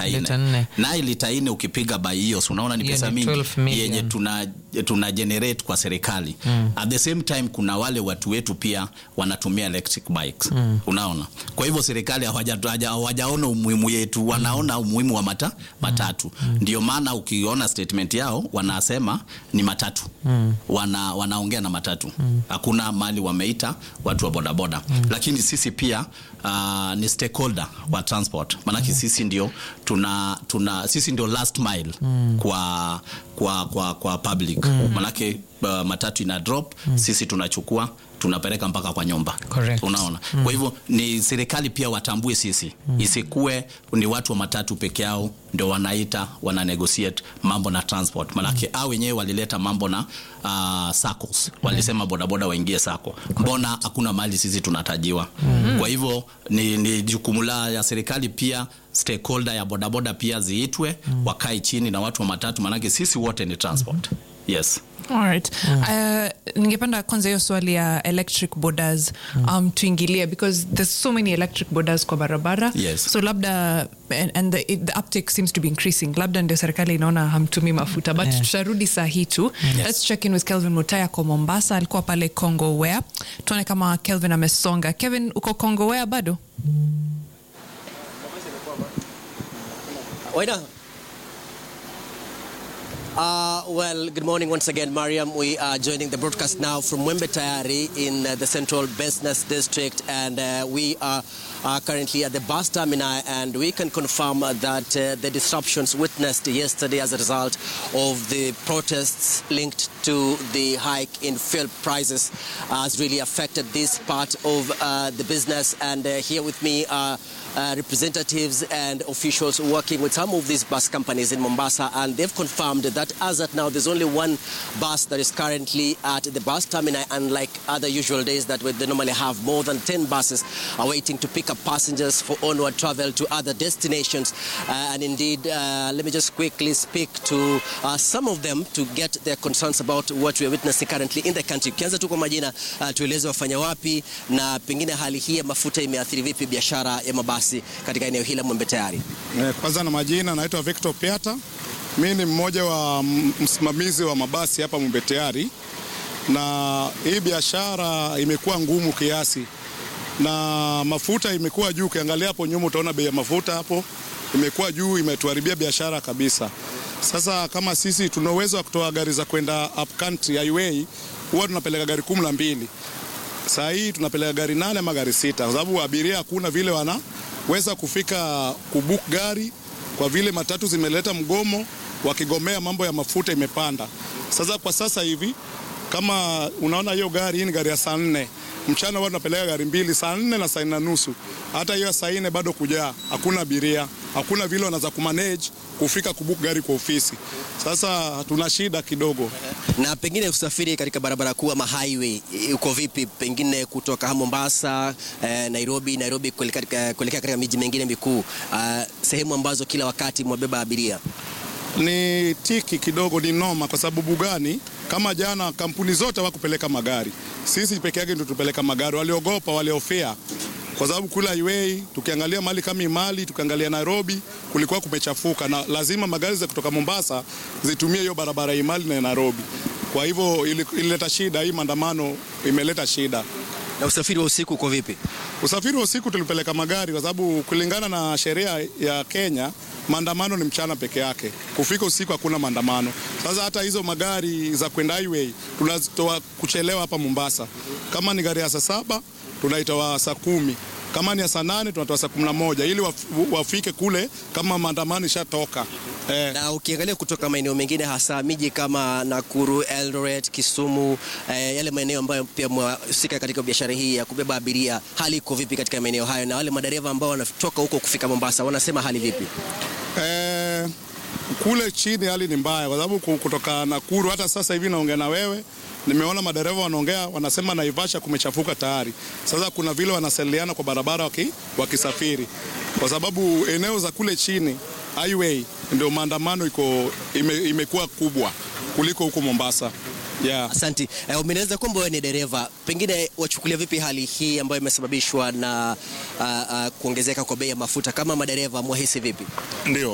lita Lita nne nne. naye lita nne ukipiga by hiyo si unaona ni Hiyo pesa ni mingi 12 million. yenye tuna, tuna generate kwa serikali mm. at the same time kuna wale watu wetu pia wanatumia electric bikes mm. unaona kwa hivyo serikali hawaja- hawaja- hawajaona umuhimu yetu wanaona umuhimu wa mata, matatu mm. ndio maana ukiona statement yao wanasema ni matatu mm. wana, wanaongea na matatu hakuna mali wameita watu wa bodaboda mm. lakini sisi pia uh, ni stakeholder wa transport maanake mm. sisi ndio tuna, tuna sisi ndio last mile mm. kwa, kwa, kwa, kwa public mm. manake uh, matatu ina drop mm. sisi tunachukua tunapeleka mpaka kwa nyumba Correct. unaona mm. kwa hivyo ni serikali pia watambue sisi mm. isikuwe ni watu wa matatu peke yao ndio wanaita wana negotiate mambo na transport manake mm. au wenyewe walileta mambo na uh, SACCOS walisema bodaboda waingie sako mbona hakuna mali sisi tunatajiwa mm. kwa hivyo ni, ni jukumu la ya serikali pia stakeholder ya bodaboda pia ziitwe mm. wakae chini na watu wa matatu manake sisi wote ni transport yes Alright. Uh, ningependa kwanza hiyo swali ya electric borders um, tuingilie because there's so many electric borders kwa barabara Yes. so labda and, and the, it, the uptake seems to be increasing labda ndio serikali inaona hamtumii mafuta but Yeah. tutarudi saa hii tu Yes. let's check in with kelvin mutaya kwa mombasa alikuwa pale congo wea tuone kama kelvin amesonga kevin uko congo wea bado Waida. Uh, well, good morning once again, Mariam. We are joining the broadcast now from Wembe Tayari in uh, the Central Business District, and uh, we are uh, currently at the bus terminal, and we can confirm uh, that uh, the disruptions witnessed yesterday as a result of the protests linked to the hike in fuel prices has really affected this part of uh, the business. And uh, here with me are uh, representatives and officials working with some of these bus companies in Mombasa, and they've confirmed that as at now, there's only one bus that is currently at the bus terminal, unlike other usual days that they normally have more than 10 buses are waiting to pick up passengers for onward travel to other destinations. Uh, and indeed, uh, let me just quickly speak to uh, some of them to get their concerns about what we are witnessing currently in the country. Ukianza tu kwa majina, uh, tueleze wafanya wapi na pengine hali hii ya mafuta imeathiri vipi biashara ya mabasi katika eneo hili la Mwembe Tayari. Eh, Kwanza na majina, naitwa Victor Piata. Mi ni mmoja wa m- msimamizi wa mabasi hapa Mbeteari, na hii biashara imekuwa ngumu kiasi, na mafuta imekuwa juu. Ukiangalia hapo nyuma utaona bei ya mafuta hapo imekuwa juu, imetuharibia biashara kabisa. Sasa kama sisi tuna uwezo wa kutoa gari za kwenda up country highway, huwa tunapeleka gari kumi na mbili saa hii tunapeleka gari nane ama gari sita, kwa sababu abiria hakuna vile wanaweza kufika kubuk gari, kwa vile matatu zimeleta mgomo, wakigomea mambo ya mafuta imepanda. Sasa kwa sasa hivi kama unaona hiyo gari, hii ni gari ya saa nne mchana, huwa tunapeleka gari mbili, saa nne na saa nne na nusu. Hata hiyo saa nne bado kujaa, hakuna abiria, hakuna vile wanaweza kumanage kufika kubuk gari kwa ofisi. Sasa tuna shida kidogo. Na pengine usafiri katika barabara kuu ama highway i- uko vipi? Pengine kutoka Mombasa, eh, Nairobi, Nairobi kuelekea katika- kuelekea katika miji mingine mikuu, ah, sehemu ambazo kila wakati mwabeba abiria. ni tiki kidogo, ni noma. Kwa sababu gani? Kama jana kampuni zote wakupeleka magari, sisi peke yake ndio tupeleka magari. Waliogopa, waliofea, kwa sababu kula highway, tukiangalia mali kama Imali, tukiangalia Nairobi, kulikuwa kumechafuka na lazima magari za kutoka Mombasa zitumie hiyo barabara ya Imali na Nairobi. Kwa hivyo ili- ilileta shida, hii maandamano imeleta shida. Na usafiri wa usiku uko vipi? Usafiri wa usiku tulipeleka magari kwa sababu kulingana na sheria ya Kenya maandamano ni mchana peke yake. Kufika usiku hakuna maandamano. Sasa hata hizo magari za kwenda highway tunazitoa kuchelewa hapa Mombasa. Kama ni gari ya saa saba tunaitoa saa kumi kama ni ya saa nane tunatoa saa kumi na moja ili waf- wafike kule kama maandamano ishatoka. Eh, Na ukiangalia kutoka maeneo mengine hasa miji kama Nakuru, Eldoret, Kisumu, eh, yale maeneo ambayo pia mwahusika katika biashara hii ya kubeba abiria, hali iko vipi katika maeneo hayo? Na wale madereva ambao wanatoka huko kufika Mombasa wanasema hali vipi? Eh, kule chini hali ni mbaya kwa sababu ku- kutoka Nakuru hata sasa hivi naongea na wewe, nimeona madereva wanaongea, wanasema Naivasha kumechafuka tayari. Sasa kuna vile wanasaliana kwa barabara waki, wakisafiri kwa sababu eneo za kule chini highway ndio maandamano iko ime, imekuwa kubwa kuliko huko Mombasa. Yeah. Asanti. Eh, umenieleza kwamba wewe ni dereva, pengine wachukulia vipi hali hii ambayo imesababishwa na uh, uh, kuongezeka kwa bei ya mafuta? Kama madereva mwahisi vipi? Ndio.